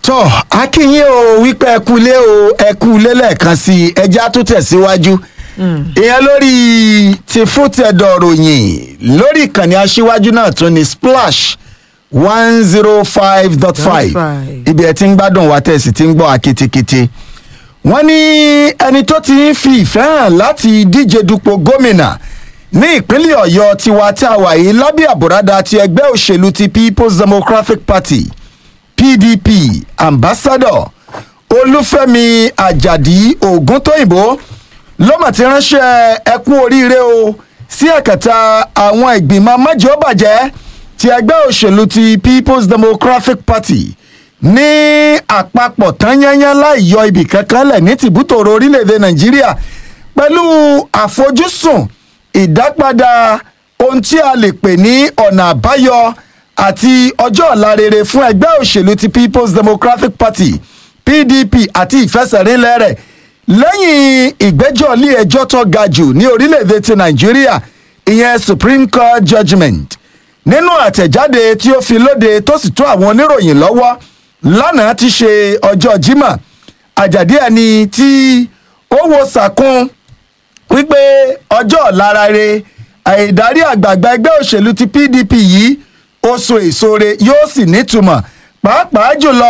tọ́ akínyìn o wípé ẹ kú lé o ẹ kú lé lẹ́ẹ̀kan sí i ẹjẹ́ tó tẹ̀síwájú ìyẹn lórí ti fútẹ̀dọ̀ ròyìn lórí ìkànnì aṣíwájú náà tún ní splash one zero five dot five ibi ẹ ti ń gbádùn wa tẹ̀sí ti ń gbọ́ akétékété wọ́n ní ẹni tó ti ń fi ìfẹ́ hàn láti díje dupò gómìnà ní ìpínlẹ̀ ọ̀yọ́ tiwa tí a wà yìí lábẹ́ àbúradà ti ẹgbẹ́ òṣèlú ti people's democratic party pdp ambassador olúfẹ́mi àjàdí ògúntóyìnbó ló mà ti ránṣẹ́ ẹkú oríire o sí ẹ̀kẹta àwọn ìgbìmọ̀ májèlébàjẹ́ ti ẹgbẹ́ òṣèlú ti people's democratic party ní àpapọ̀ tán yányán láì yọ ibì kankan lẹ̀ ní tìbútòrò orílẹ̀-èdè nàìjíríà pẹ̀lú àfojúsùn ìdápadà ohun tí a lè pè ní ọ̀nà àbáyọ àti ọjọ́ ọ̀la rere fún ẹgbẹ́ òṣèlú ti people's democratic party pdp àti ìfẹsẹ̀rinlẹ̀ rẹ̀ lẹ́yìn ìgbẹ́jọ́ ilé ẹjọ́ tó ga jù ní orílẹ̀-èdè ti nàìjíríà ìyẹn supreme court judgement nínú àtẹ̀jáde tí ó fi lóde tó sì tó àwọn oníròyìn lọ́wọ́ lánàá ti ṣe ọjọ́ jimá àjàdí ẹni tí ó wo sàkún wípé ọjọ́ ọ̀la rere àìdarí àgbààgbà ẹgbẹ́ òṣèlú ti pdp yìí ó so èso re yóò sì nítumọ̀ pàápàá jùlọ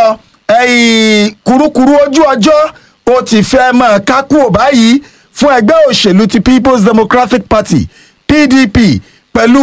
ẹ̀yìn kurukuru ojú ọjọ́ ó ti fẹ́ mọ̀ kákúò báyìí fún ẹgbẹ́ òṣèlú ti people's democratic party pdp pẹ̀lú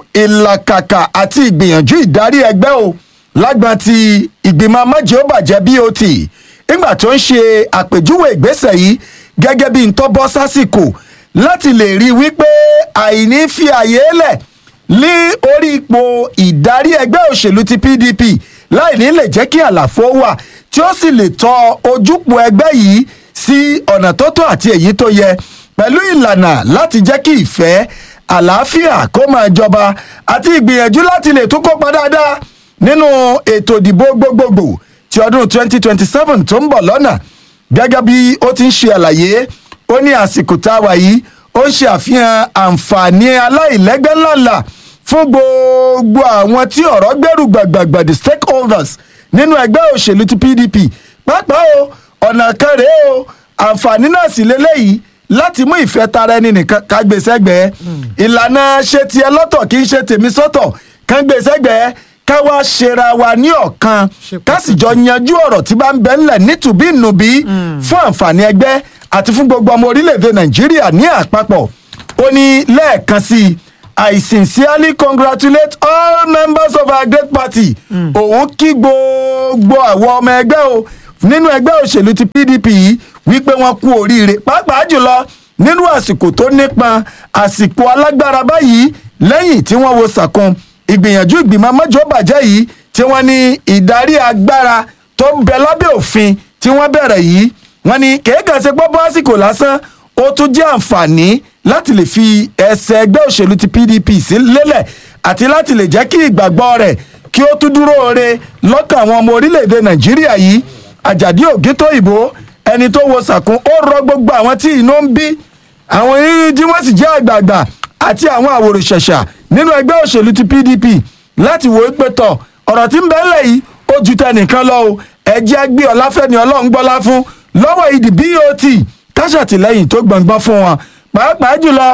ìlàkàkà àti ìgbìyànjú ìdarí ẹgbẹ́ o lágbọn ti ìgbìmọ̀ amájẹ́ọ́bàjẹ́ bot nígbà tó ń ṣe àpèjúwe ìgbésẹ̀ yìí gẹ́gẹ́ bí ntọ́bọ́ sásìkò láti lè rí i wípé àìní fi àyè lẹ̀ lé orí ipò ìdarí ẹgbẹ́ òṣèlú ti pdp láì ní lè jẹ́ kí àlàfo wà tí ó sì lè tọ ojúpọ̀ ẹgbẹ́ yìí sí ọ̀nà tó tọ́ àti èyí tó yẹ pẹ̀lú ìlànà láti jẹ́ kí ìfẹ́ àlàáfíà kó máa jọba àti ìgbìyànjú láti lè tún kópa dáadáa nínú ètò ìdìbò gbogbogbò ti ọdún 2027 tó ń bọ̀ lọ́nà gẹ́gẹ́ bí ó ti ń ṣe àlàyé ó ní àsìkò tá a wà yìí ó ń ṣe àfihàn àǹfààní aláìlẹ́gbẹ́ ńláńlá fún gbogbo àwọn tí ọ̀rọ̀ gbẹ́rù gbàgbàgbà the stakeholders nínú ẹgbẹ́ òṣèlú ti pdp pàápàá o ọ̀nà kan rèé o àǹfààní náà sì lélẹ́yìí láti mú ìfẹ́ tara ẹni nìkan ká gbé sẹ́gbẹ̀ẹ́ ìlànà ṣe tiẹ̀ lọ́tọ̀ kì í ṣe tèmi sọ́tọ̀ kán gbé sẹ́gbẹ̀ẹ́ ká wá ṣera wa ní ọ̀kan ká sì jọ yanjú ọ̀rọ̀ tí bá ń bẹ ńlẹ̀ nítùbí nùbí fún àǹfààní ẹgbẹ́ àti fún gbogbo ọmọ orílẹ̀-èdè nàìjíríà ní àpapọ̀ ó ní lẹ́ẹ̀kan sí i i sincerely congratulate all members of our great party òun kí gbogbo àwọn ọmọ ẹgbẹ́ o nínú ẹgbẹ́ òṣèlú ti pdp yìí wípé wọ́n kú oríire pàápàá jùlọ nínú àsìkò tó nípọn àsìkò alágbára báyìí lẹ́yìn tí wọ́n wo sàkún ìgbìyànjú ìgbìmọ̀ mọ́jọ́bàjẹ́ yìí tí wọ́n ní ìdarí agbára tó ń bẹ lábẹ́ òfin tí wọ́n bẹ̀rẹ̀ yìí wọ́n ní kéèkàn ṣe gbọ́ bọ́ àsìkò lásán ó tún jẹ́ àǹfààní láti lè fi ẹsẹ̀ ẹgbẹ́ òṣèlú ti pdp sí lélẹ̀ àti láti lè jẹ́ kí ìgbàgbọ́ rẹ̀ kí ó tún dúró re lọ́kàn àwọn ọmọ orílẹ̀-èdè nàìjíríà yìí àjàdí ògító ìbò ẹni tó wo sàkún ó rọ gbogbo àwọn tí inú ń bí àwọn yìí tí wọ́n sì jẹ́ àgbààgbà àti àwọn àwòrán-ṣẹ̀ṣà nínú ẹgbẹ́ òṣèlú ti pdp láti wo pé tọ̀ ọ̀rọ̀ tí ń bẹ ńlẹ̀ yìí ó ju tẹnìkan lọ o ẹ̀jẹ̀ gbé ọláfẹ́ni ọlọ́run gbọ́lá fún lọ́wọ́ ìdí bot káṣàtìlẹ́yìn tó gbọ̀ngbọ́n fún wọn pàápàá jùlọ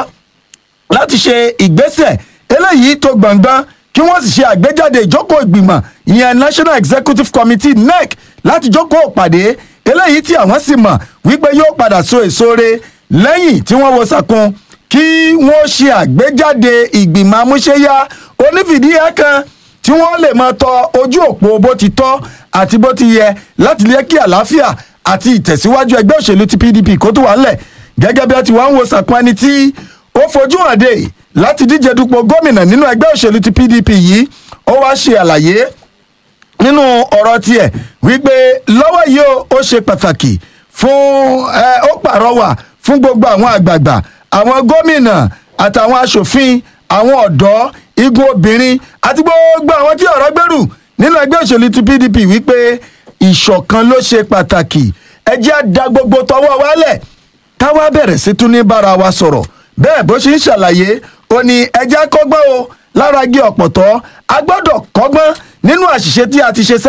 láti ṣe ìgbésẹ̀ eléyìí tó gbọ̀ngbọ́n kí wọ́n sì ṣe àgbéjáde ìjókòó ìgbìmọ̀ ìyẹn national executive committee nec láti jókòó pàdé eléyìí tí àwọn sì mọ̀ wípé yóò padà so èso re lẹ́yìn tí wọ́n wo sàkún kí wọ́n ṣe àgbéjáde ìgbìmọ̀ amúṣẹ́yá onífìdíhẹ́ kan tí wọ́n lè máa tọ ojú òpó bó ti tọ́ àti bó ti yẹ láti lé kí àlàáfíà àti ìtẹ̀síwájú ẹgbẹ́ òṣèlú ti pdp kó tó wà ńlẹ̀ gẹ́gẹ́ bí wọ́n ti wá ń wo sàkún ẹni tí ó fojú hàn dé láti díje dupò gómìnà nínú ẹgbẹ́ òṣèlú ti pdp yìí ó wá ṣe àlàyé nínú ọ̀rọ̀ tiẹ̀ wípé lọ́wọ́ yìí ó ṣe pàtàkì fún ẹ ó pàrọwà fún gbogbo àwọn àgbààgbà àwọn gómìnà àtàwọn aṣòfin àwọn ọ̀dọ́ igun obìnrin àti gbogbo àwọn tí ọ̀rọ̀ gbèrú nínú ẹgbẹ́ òṣèlú ti pdp wípé ìṣọ̀kan ló ṣe pàtàkì ẹ jẹ́ á da gbogbo tọwọ́ wálẹ̀ káwá bẹ̀rẹ̀ sí tún ní bára wa sọ̀rọ̀ bẹ́ẹ̀ bó ṣe ń ṣàlàyé ó ní ẹ jẹ́ á kọ́gbọ́n o lára gé ọ̀pọ̀tọ́ a gbọ́dọ̀ kọ́gbọ́n nínú àṣìṣe tí a ti ṣe sẹ́yìn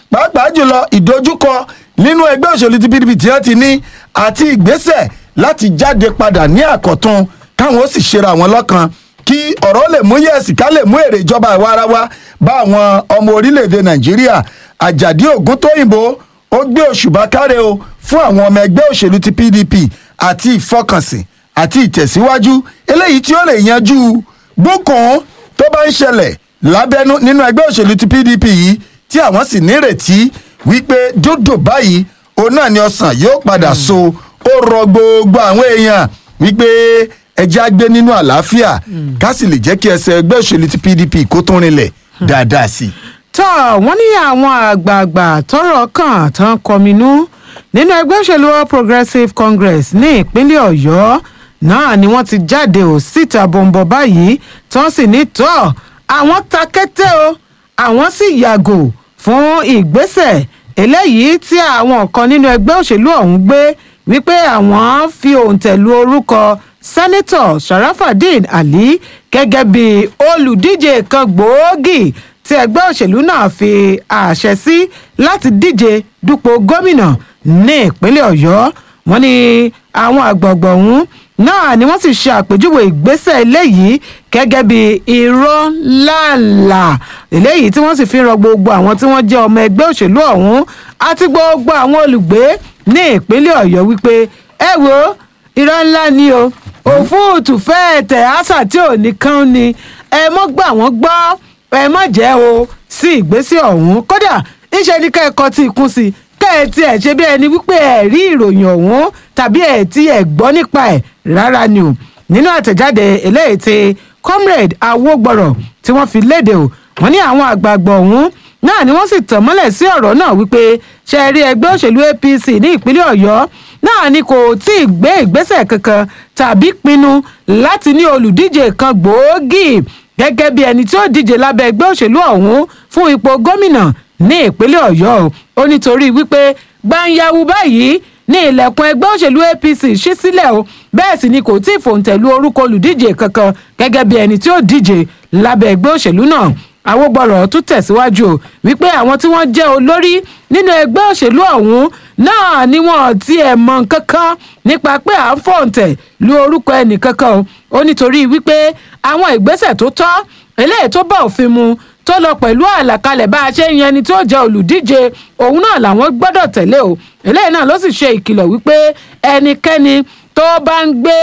pàápàá jùlọ ìdojúkọ nínú ẹgbẹ́ òṣèlú ti pdp tí wọ́n ti ní àti ìgbésẹ̀ láti jáde padà ní àkọ́tún káwọn ó sì ṣera wọn lọ́kan kí ọ̀rọ̀ lè mú yẹ̀sì ká lè mú èrè ìjọba àwa ara wa bá àwọn ọmọ orílẹ̀-èdè nàìjíríà àjàdí ògúntóyìnbó ó gbé òṣùbà káre o fún àwọn ọmọ ẹgbẹ́ òṣèlú ti pdp àti ìfọkànsìn àti ìtẹ̀síwájú eléyìí tí ó lè yanjú gbókùn tó bá ń ṣẹlẹ̀ lábẹ́nú nínú ẹgbẹ́ òṣèlú ti pdp yìí tí àwọn sì nírètí wípé dúdú báyìí òun náà ni ọsàn yóò padà so ó rọ gbogbo àwọn èèyàn wípé ẹjẹ́ á gbé nínú àlàáfíà ká sì lè jẹ́ kí ẹsẹ̀ ẹgbẹ́ òṣèlú ti pdp kó tún rinlẹ̀ dáadáa sí i. tọ́ wọ́n ní àwọn àgbààgbà tọ́rọ̀ kàn tán kọminú nínú ẹgbẹ́ òṣèlú all progressives congress ní ìpínlẹ̀ ọ̀yọ́ náà ni wọ́n ti jáde ò síta bọ̀m̀bọ̀ báyìí tí wọ́n sì ní tọ́ àwọn ta kété o àwọn sì yàgò fún ìgbésẹ̀ eléyìí tí àwọn kan nínú ẹgbẹ́ òṣèlú ọ̀hún gbé wípé àwọn fi òǹtẹ̀ lu orúkọ sẹ́nẹ́tọ̀ sharafadin ali gẹ́gẹ́ bí olùdíje kan gbòógì tí ẹgbẹ́ òṣèlú náà fi àṣẹ sí láti díje dupò gómìnà ní ìpínlẹ̀ ọ̀yọ́ wọ́n ní àwọn àgbọ̀gbọ̀ ọ̀hún náà ni wọ́n sì ṣe àpèjúwe ìgbésẹ̀ eléyìí gẹ́gẹ́ bí irọ́ ńláńlá eléyìí tí wọ́n sì fi ń rọ gbogbo àwọn tí wọ́n jẹ́ ọmọ ẹgbẹ́ òṣèlú ọ̀hún àti gbogbo àwọn olùgbé ní ìpínlẹ̀ ọ̀yọ́ wípé ẹ wo irọ́ ńlá ni o òfúùtù fẹ́ẹ̀ tẹ̀ àṣà tí ò ní kán ni ẹ mọ́ gbà wọ́n gbọ́ ẹ má jẹ́ o sí ìgbésẹ̀ ọ̀hún kódà ńṣe ni kẹ́ẹ̀kọ́ tí ikún sí kẹ́ ẹ tiẹ̀ ṣe bí ẹni wípé ẹ rí ìròyìn ọ̀hún tàbí ẹ tí ẹ gbọ́ nípa ẹ̀ rárá ni o nínú àtẹ̀jáde eléyìí tí comrade awogbọ̀rọ̀ tí wọ́n fi léde o wọ́n ní àwọn àgbààgbà ọ̀hún náà ni wọ́n sì tàn mọ́lẹ̀ sí ọ̀rọ̀ náà wípé ṣe rí ẹgbẹ́ òṣèlú apc ní ìpínlẹ̀ ọ̀yọ́ náà ni kò tí ì gbé ìgbésẹ̀ kankan tàbí pinnu láti ní olùdíje kan gbòógì gẹ́gẹ́ bí ẹni tí ó díje lábẹ́ ẹgbẹ́ òṣèlú ọ̀hún fún ipò gómìnà ní ìpínlẹ̀ ọ̀yọ́ ó nítorí wípé gbanyawu báyìí ní ilẹ̀kùn ẹgbẹ́ òṣèlú apc ṣí sílẹ̀ o bẹ́ẹ̀ sì ni kò tí ì fòǹtẹ̀lú orúkọ olùdíje kankan gẹ́gẹ́ bí ẹni tí ó díje lábẹ́ ẹgbẹ́ òṣèlú náà àwògbọ̀rọ̀ tún tẹ̀síwájú o wípé àwọn tí wọ́n jẹ́ olórí nínú ẹgbẹ́ òṣèlú ọ̀hún náà ni wọ́n ti ẹ̀ mọ̀ kankan nípa pé à ń fòǹtẹ̀ lu orúkọ ẹnì kankan o ó nítorí wípé àwọn ìgbésẹ̀ tó tọ́ eléyìí tó bá òfin mu tó lọ pẹ̀lú àlàkalẹ̀ bá a ṣe ń yan ẹni tó jẹ́ olùdíje òun náà làwọn gbọ́dọ̀ tẹ̀lé o eléyìí náà ló sì ṣe ìkìlọ̀ wípé ẹnikẹ́ni tó bá ń gbé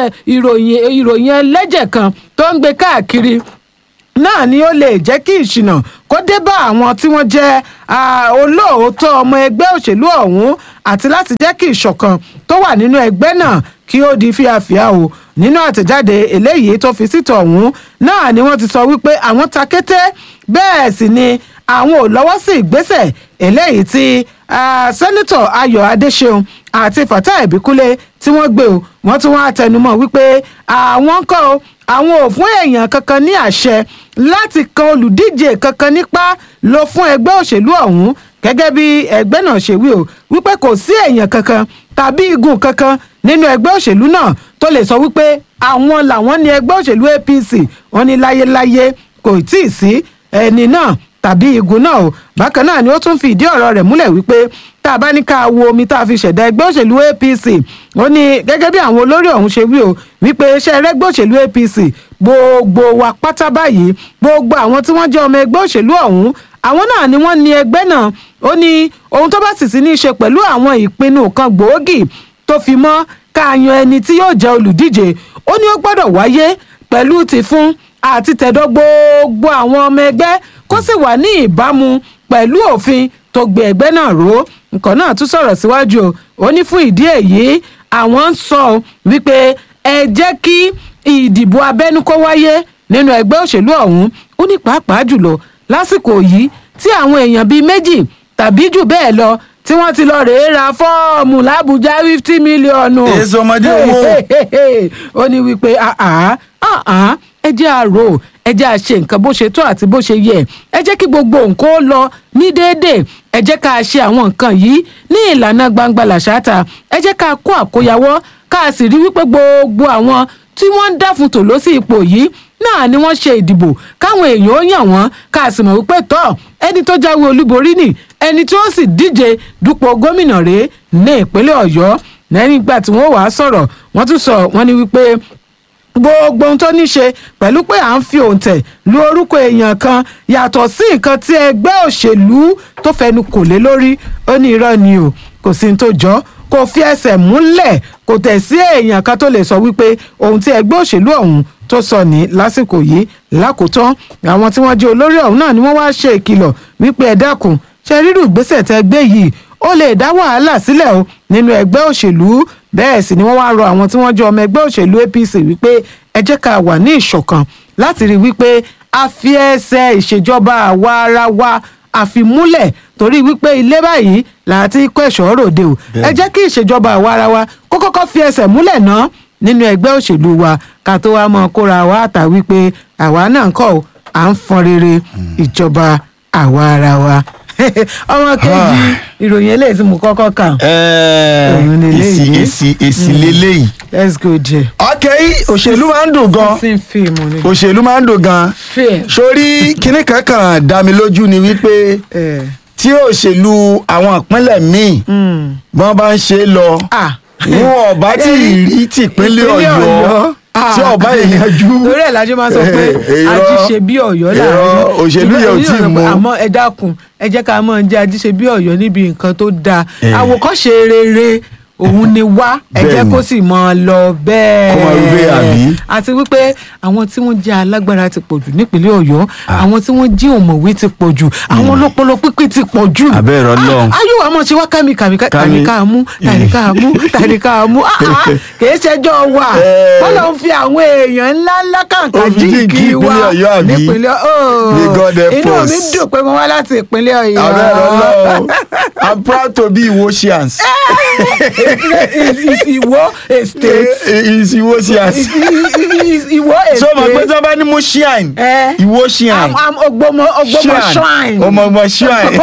ìròyìn ìròyìn ẹlẹ́jẹ̀ kan tó ń gbé káàkiri náà ni ó lè jẹ́ kí ìṣìnà kó dé bá àwọn tí wọ́n jẹ́ olóòótọ́ ọmọ ẹgbẹ́ òṣèlú ọ̀hún àti láti jẹ́ kí ìṣọ̀kan tó wà nínú ẹgbẹ́ náà kí ó di fíafíà o nínú àtẹ̀jáde eléyìí tó fi síta ọ̀hún náà ni wọ́n ti sọ wípé àwọn ta kété bẹ́ẹ̀ sì ni àwọn ò lọ́wọ́ sí ìgbésẹ̀ eléyìí tí sẹ́nitọ̀ ayọ̀ adéṣeun àti fatai ìbíkúlé tí wọ́n gbé o wọ́n tún wá tẹnumọ́ wípé àwọn kọ́ o àwọn ò fún èèyàn kankan ní àṣẹ láti kan olùdíje kankan nípa lọ fún ẹgbẹ́ òṣèlú ọ̀hún gẹ́gẹ́ bí ẹgbẹ́ náà ṣe wí o wípé kò sí èèyàn kankan tàbí igun kankan nínú ẹgbẹ́ òṣèlú náà tó lè sọ wípé àwọn làwọn ní ẹgbẹ́ òṣèlú apc wọn ní láyéláyé kò tí ì sí ẹni náà tàbí igun náà o bákan náà ni ó tún fi ìdí ọ̀rọ̀ rẹ̀ múlẹ̀ wípé tá a bá ní ká wo omi tá a fi ṣẹ̀dá ẹgbẹ́ òṣèlú apc ó ní gẹ́gẹ́ bí àwọn olórí ọ̀hún ṣe wí o wípé iṣẹ́ ẹgbẹ́ òṣèlú apc gbogbo wa pátá báyìí gbogbo àwọn tí wọ́n jẹ́ ọmọ ẹgbẹ́ òṣèlú ọ̀hún àwọn náà ni wọ́n ní ẹgbẹ́ náà ó ní ohun tó bá sì sí ní í ṣe pẹ̀lú àwọn ìpinnu kan gbòógì tó fi mọ́ ká yan ẹni tí yóò jẹ́ olùdíje ó ní ó gbọ́dọ̀ wáyé pẹ̀lú tìfún àti tẹ̀dọ̀ gbogbo àwọn ọmọ ẹgbẹ́ kó sì wà ní ìbámu pẹ̀lú òfin tó gbé ẹgbẹ́ náà ró nǹkan náà tún sọ̀rọ̀ síwájú ó ní fún ìdí èyí àwọn ń sọ wípé ẹ jẹ́ kí ìdìbò abẹ́nú kó wáyé nínú ẹgbẹ́ òṣèlú ọ̀hún ó ní pàápàá jùlọ lásìkò yìí tí àwọn èèyàn bíi méjì tàbí jù bẹ́ẹ̀ lọ tí wọ́n ti lọ rèé ra fọ́ọ̀mù làbújá fifty mílíọ̀nù. èso ọmọdé owó. ó ní wípé ẹ jẹ́ àrò ẹ jẹ́ àṣe nǹkan bó ṣe tó àti bó ṣe yẹ ẹ jẹ́ kí gbogbo nǹkan ó lọ ní déédéé ẹ jẹ́ ká ṣe àwọn nǹkan yìí ní ìlànà gbangba làṣáta ẹ jẹ́ ká kó àkóyawọ́ ká sì rí wípé gbogbo àwọn tí wọ́n ń dáfun tò lọ sí ipò yìí náà ni wọ́n ṣe ìdìbò káwọn èèyàn ó yàn wọ́n ká sì mọ̀ wípé tọ́ ẹni tó jáwé olúborí nì ẹni tí ó sì díje dupò gómìnà rèé ní ìpínlẹ̀ ọ̀yọ́ lẹ́yìn ìgbà tí wọ́n wàá sọ̀rọ̀ wọ́n tún sọ wọ́n ní wípé gbogbo ohun tó ní ṣe pẹ̀lú pé à ń fi òǹtẹ̀ lu orúkọ èèyàn kan yàtọ̀ sí nǹkan tí ẹgbẹ́ òṣèlú tó fẹnu kò lé lórí ó ní irọ́ ni o kò sí ní tó jọ kò fi ẹsẹ̀ múlẹ̀ kò tẹ̀ sí èèyàn kan tó lè sọ wípé ohun tí ẹgbẹ́ òṣèlú ọ̀hún tó sọ ní lásìkò yìí lákòótán àwọn tí wọ́n jẹ́ olórí ọ̀hún náà ni wọ́n wá ṣe ìkìlọ̀ wípé ẹ dákun ṣe rírù ìgbésẹ̀ tẹ́ gbé yìí ó lè dá wàhálà sílẹ̀ o nínú ẹgbẹ́ òṣèlú bẹ́ẹ̀ sì ni wọ́n wá rọ àwọn tí wọ́n jẹ́ ọmọ ẹgbẹ́ òṣèlú APC wípé ẹ jẹ́ ká wà ní ìṣọ̀kan láti rí wípé a fi ẹsẹ̀ ìṣèjọba àwa ara wa àfimúlẹ̀ torí wípé ilé báyìí láti kó ẹ̀ṣọ́ ròde o ẹ jẹ́ kí ìṣèjọba àwa ara wa kó kọ́kọ́ fi ẹsẹ̀ múlẹ̀ náà nínú ẹgbẹ́ òṣèlú wa ká tó wá mọ kóra wa àtà wípé àwa náà ń kọ́ ọ́ à ń fọn rere ìjọba àwa ara wa ọmọ kejì ìròyìn eléyìí tí mo kọ́kọ́ kà Òun ni èsì eléyìí. èsì èsì lélẹ́yìí. let's go there. ok òṣèlú máa ń dùn gan sísìn fíìmù ni. òṣèlú máa ń dùn gan fíìmù. sórí kinní kankan dá mi lójú ni wípé ẹ tí òṣèlú àwọn ìpínlẹ̀ míì mm. wọ́n bá ń ṣe é lọ ah wọn ọba tí ì rí tìpínlẹ̀ ọ̀yọ́ tí ọba ìyanjú torí ẹ̀ lájọ́ máa sọ pé Irọ́. ajíṣe bí ọ̀yọ́ Irọ́, láàrin òṣèlú yẹn ò tí ì mú. àmọ́ ẹ dákun ẹ jẹ́ ká mọ̀ jẹ́ ajíṣe bí ọ̀yọ́ níbi nǹkan tó dáa Eh. àwòkọ́ṣe rere òun ni wá ẹ jẹ́ Bẹ́ẹ̀ni. kó sì mọ́ ọ lọ bẹ́ẹ̀ Kó máa rí bẹ́ẹ̀, àbí? àti wípé àwọn tí wọ́n jẹ́ alágbára ti pọ̀ jù nípínlẹ̀ ọ̀yọ́ àwọn tí wọ́n jí òmùwé ti pọ̀ jù àwọn ọlọ́pọlọ pípé ti pọ̀ jù Abẹ́ ẹ̀rọ Ọlọ́run. ayé wa mọ̀ ṣe wá kámi kàmi Kámi. tàní ká mú tàní ká mú tàní ká mú Ah, ah, kìí ṣẹjọ́ wa Eh. wọ́n lọ ń fi àwọn èèyàn ńlá ńlá kàǹkà Ó fi jíǹkì jíǹkì wa ìpínlẹ̀ Ọ̀yọ́, àbí? nípínlẹ̀ May God help inú us. mi dùn pé mo wá láti ìpínlẹ̀ ọ̀yọ́ abẹ́ ẹ̀rọ lọ́wọ́ i'm proud to be Iwosians Is- is Ìwó a state is Iwosians Is- is- is Ìwó a so mo pé state tí wọ́n bá ní mo shine Eh. Iwosian Am- am Ògbómọ̀ Ògbómọ̀ shrine ọmọ ọmọ shrine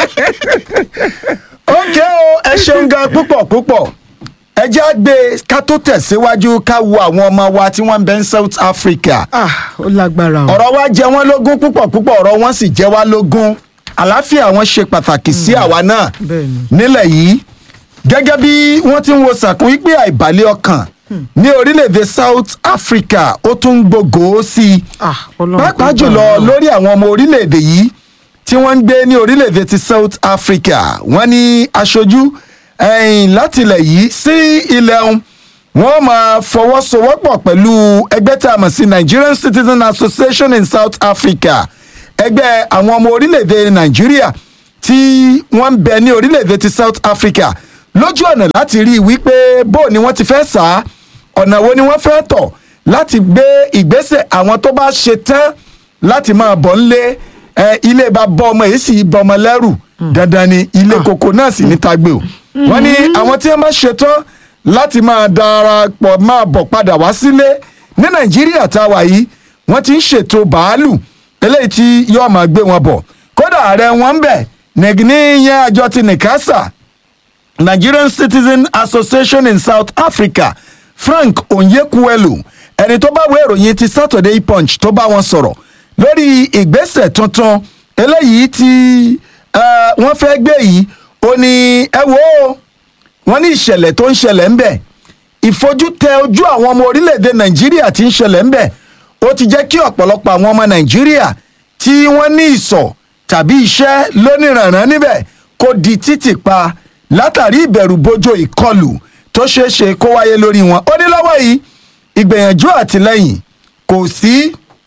ok o ẹ ṣeun gan púpọ̀ púpọ̀ ẹ jẹ́ á gbé ká tó tẹ̀síwájú ká wo àwọn ọmọ wa tí wọ́n ń bẹ ní South Africa ah ó lágbára o ọ̀rọ̀ wa jẹ wọ́n lógún púpọ̀ púpọ̀ ọ̀rọ̀ wọn sì jẹ wá lógún àlàáfíà wọn ṣe pàtàkì sí àwa náà Bẹ́ẹ̀ni. nílẹ̀ yìí gẹ́gẹ́ bí wọ́n ti ń wo sàkún wípé àìbalẹ̀ ọkàn ní orílẹ̀-èdè South Africa ó tún ń gbogbo sí i ah Ọlọ́run kò pàápàá gbà jùlọ wá. lórí àwọn ọmọ orílẹ̀-èdè yìí tí wọ́n ń gbé ní orílẹ̀-èdè ti South Africa wọ́n ní aṣojú ẹ̀yìn láti ilẹ̀ yìí sí ilẹ̀ ọ̀hún wọ́n máa fọwọ́sowọ́pọ̀ pẹ̀lú ẹgbẹ́ tá a mọ̀ sí Nigerian Citizen Association in South Africa ẹgbẹ́ àwọn ọmọ orílẹ̀-èdè Nàìjíríà tí wọ́n ń bẹ ní orílẹ̀-èdè ti South Africa lójú ọ̀nà láti rí i wípé bó ni wọ́n ti fẹ́ sá á ọ̀nà wo ni wọ́n fẹ́ tọ̀ láti gbé ìgbésẹ̀ àwọn tó bá ṣe tán láti máa bọ̀ ńlé ẹ ilé bá bọ́ ọmọ èyí sì bọ́ ọmọ lẹ́rù dandan ni ilé koko náà sì ní tagbe o wọ́n ní àwọn tí wọ́n bá ṣe tán láti máa darapọ̀ máa bọ̀ padà wá sílé ní nàìjíríà tá a wà yìí wọ́n ti ń ṣètò bàálù eléyìí tí yóò máa gbé wọn bọ̀ kódà ààrẹ wọn ń bẹ̀ ní yẹn àjọ ti nìkásà Nigerian Citizen Association in South Africa Frank Onyekuelu ẹni tó bá wé ìròyìn ti Saturday Punch tó bá wọn sọ̀rọ̀ lórí ìgbésẹ̀ tuntun eléyìí tí eh, wọ́n fẹ́ gbé yìí ó ní ẹ wò ó wọ́n ní ìṣẹ̀lẹ̀ tó ń ṣẹlẹ̀ ń bẹ̀ ìfojútẹ ojú àwọn ọmọ orílẹ̀-èdè Nàìjíríà tí ń ṣẹlẹ̀ ń bẹ̀ ó ti jẹ́ kí ọ̀pọ̀lọpọ̀ àwọn ọmọ Nàìjíríà tí wọ́n ní ìsọ̀ tàbí iṣẹ́ lóníranran níbẹ̀ kó di títì pa látàrí ìbẹ̀rù bojo ìkọlù tó ṣeé ṣe kó wáyé lórí wọn ó ní lọ́wọ́ yìí ìgbìyànjú àtìlẹ́yìn kò sí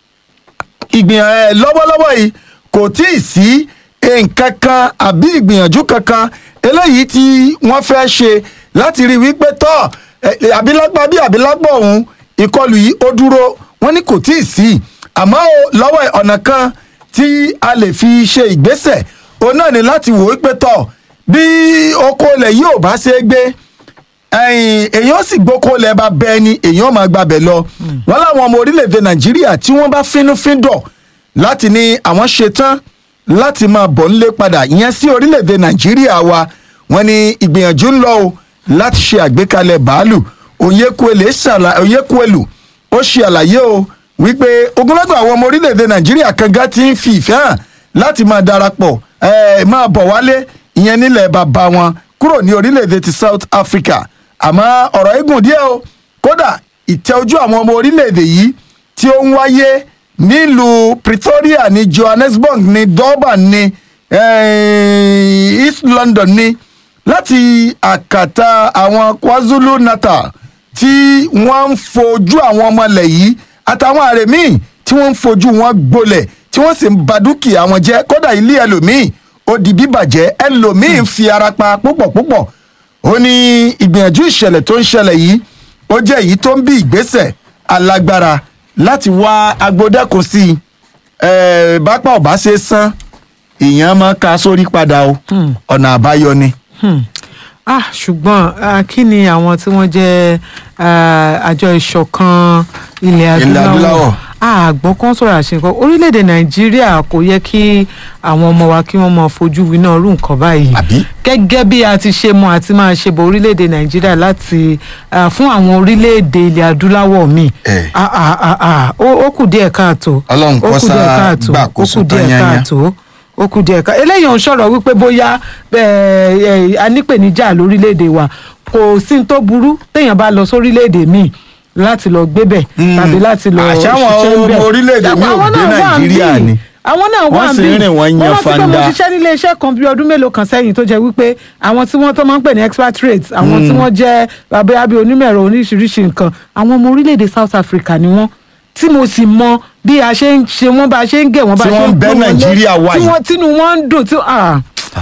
ìgbìyànjú ẹ lọ́wọ́lọ́wọ́ yìí kò tí ì sí nǹkan kan àbí ìgbìyànjú kankan eléyìí tí wọ́n fẹ́ ṣe láti rí wípé tọ́ ẹ, ẹ, àbílágbá bí àbílágbá ọ̀hún ìkọlù yìí ó dúró wọ́n ní kò tí ì sí àmọ́ o, lọ́wọ́ ẹ̀, ọ̀nà kan tí a lè fi ṣe ìgbésẹ̀ òun náà ni láti wò wípé tọ́ bí oko ilẹ̀ yìí ò bá ṣe é gbé ẹ̀yìn èèyàn sì gbóko lẹ bá bẹ ni èèyàn máa gbàbẹ lọ wọn láwọn ọmọ orílẹ̀-èdè nàìjíríà tí wọ́n bá fínúfíndọ̀ láti ní àwọn ṣetán láti máa bọ̀ nílé padà ìyẹn sí orílẹ̀-èdè nàìjíríà wa wọ́n ní ìgbìyànjú ń lọ o láti ṣe àgbékalẹ̀ bàálù Oyekuele ṣàlà- Oyekuelu ó ṣe àlàyé o wípé ogunlọ́gọ̀ àwọn ọmọ orílẹ̀-èdè nàìjíríà kan gá ti ń fi ìfẹ́ hàn láti máa darapọ̀ ẹ máa bọ̀ wálé ìyẹn nílẹ̀ bàbá wọn kúrò ní orílẹ̀-èdè ti South Africa àmọ́ ọ̀rọ̀ igun díẹ̀ o kódà ìtẹ́ ojú àwọn ọmọ orílẹ̀-èdè yìí tí ó ń wáyé nílùú Pretoria ní Johannesburg ní Durban ní eh, East London ní láti àkàtà àwọn KwaZulu Natal tí wọ́n ń fojú àwọn ọmọ ilẹ̀ yìí àtàwọn àrè míì tí wọ́n ń fojú wọn gbolẹ̀ tí wọ́n sì ń ba dúkìá wọn jẹ́ kódà ilé ẹlòmíì ó di bíbàjẹ́ ẹlòmíì ń fi ara pa púpọ̀ púpọ̀ ó ní ìgbìyànjú ìṣẹ̀lẹ̀ tó ń ṣẹlẹ̀ yìí ó jẹ́ èyí tó ń bí ìgbésẹ̀ alágbára láti wá agbódẹ́kun sí i ẹ̀ẹ́ bápá ọ̀bá ṣe sán èèyàn máa ka sórí padà o ọ̀nà àbáyọ ni. Hmm. ah ṣùgbọ́n ah, kí ni àwọn tí wọ́n jẹ́ ah, àjọ ìṣọ̀kan ilẹ̀ Ilẹ̀ adúláwọ̀. adúláwọ̀ àgbọ̀n kan sọ̀rọ̀ àṣekọ orílẹ̀-èdè nàìjíríà kò yẹ kí àwọn ọmọ wa kí wọ́n máa fojú winá rú nǹkan báyìí Àbí? gẹ́gẹ́ bí a ti ṣe mọ àti máa ṣe bọ̀ orílẹ̀-èdè nàìjíríà láti ah, fún àwọn orílẹ̀-èdè ilẹ̀ adúláwọ̀ míì Eh. Ah, ah, ah, ah, ó ó kù díẹ̀ káàtó Ọlọ́run kó ó kù díẹ̀ sá káàtó gbàkóso ó kù díẹ̀ tán yányán. káàtó ó kù díẹ̀ ká eléyìí ò ń sọ̀rọ̀ wípé bóyá ẹ̀, ẹ̀, a nípèníjà lórílẹ̀‐èdè wa kò sí ní tó burú téèyàn bá lọ sórílẹ̀‐èdè míì láti lọ gbébẹ̀ tàbí láti lọ Àṣà àwọn ṣiṣẹ́ ńbẹ̀. ọmọ orílẹ̀-èdè míì ò Àwọn dé náà wà ń Nàìjíríà bí. ni. àwọn náà wà Wọ́n ń sì bí ń rìn wọ́n yan wọ́n rántí pé mo fanda. ṣiṣẹ́ nílé iṣẹ́ kan bí ọdún mélòó kan sẹ́yìn tó jẹ́ wípé àwọn tí wọ́n tó máa ń pè ní expatriates àwọn tí wọ́n jẹ́ bàbá bí onímọ̀ ẹ̀rọ oríṣiríṣi nǹkan àwọn ọmọ orílẹ̀-èdè South Africa ni wọ́n tí mo sì mọ bí a ṣe ń ṣe wọ́n bá a ṣe ń gẹ̀ wọ́n bá Tí a ṣe wọ́n ń ń bẹ pọ́n wọn lé, Nàìjíríà wá tí yìí. wọ́n tínú wọn ń dùn tí ah,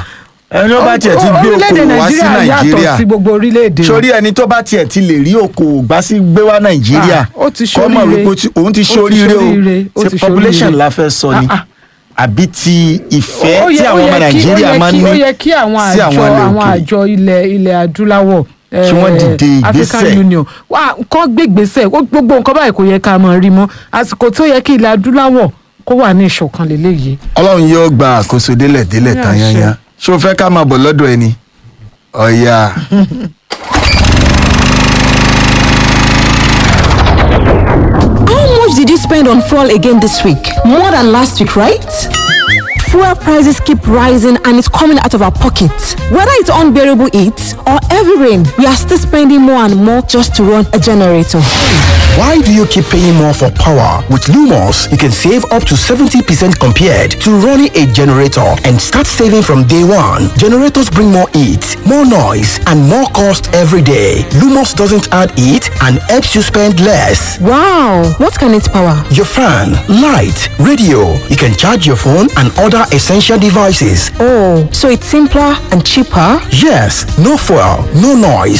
ẹni tó bá tiẹ̀ ti gbé orílẹ̀-èdè okòwò wá sí Nàìjíríà yàtọ̀ Nàìjíríà sí gbogbo orílẹ̀-èdè wa. sórí ẹni tó bá tiẹ̀ ti lè rí okòwò gbá sí gbé wá Nàìjíríà Ah, ó ti kó mọ̀ ṣoríire. wípé ó ti- òun ti Ó ti ṣoríire ṣoríire, ó o ti ṣe population ṣoríire. la fẹ́ sọ ni Ah, ah. àbí ti ìfẹ́ Ó tí yẹ- àwọn ó ọmọ yẹ kí- Nàìjíríà ó yẹ máa ń kí- ní ó yẹ kí àwọn sí àjọ àwọn ilẹ̀ àwọn òkèèrè. àjọ ilẹ̀ ilẹ̀ adúláwọ̀ Kí wọ́n eh, dìde African ìgbésẹ̀. Union wà kọ́ gbégbèsè ó- gbogbo nǹkan báyìí kò yẹ ká máa rí mọ́ àsìkò tó yẹ kí ilẹ̀ adúláwọ̀ kó wà ní ìṣọ̀kan lélẹ́yìí. Ọlọ́run yóò gba àkóso délẹ̀ délẹ̀ Ní tán àṣẹ. yányán ṣé o fẹ́ ká máa bọ̀ lọ́dọ̀ ẹni ọ̀ya How much did you spend on fuel again this week? More than last week, right? Fuel prices keep rising and it's coming out of our pockets. Whether it's unbearable heat or heavy rain, we are still spending more and more just to run a generator. Why do you keep paying more for power? With Lumos, you can save up to 70% compared to running a generator and start saving from day one. Generators bring more heat, more noise, and more cost every day. Lumos doesn't add heat and helps you spend less. Wow, what can it power? Your fan, light, radio. You can charge your phone and other essential devices. Oh, so it's simpler and cheaper? Yes, no fuel, no noise,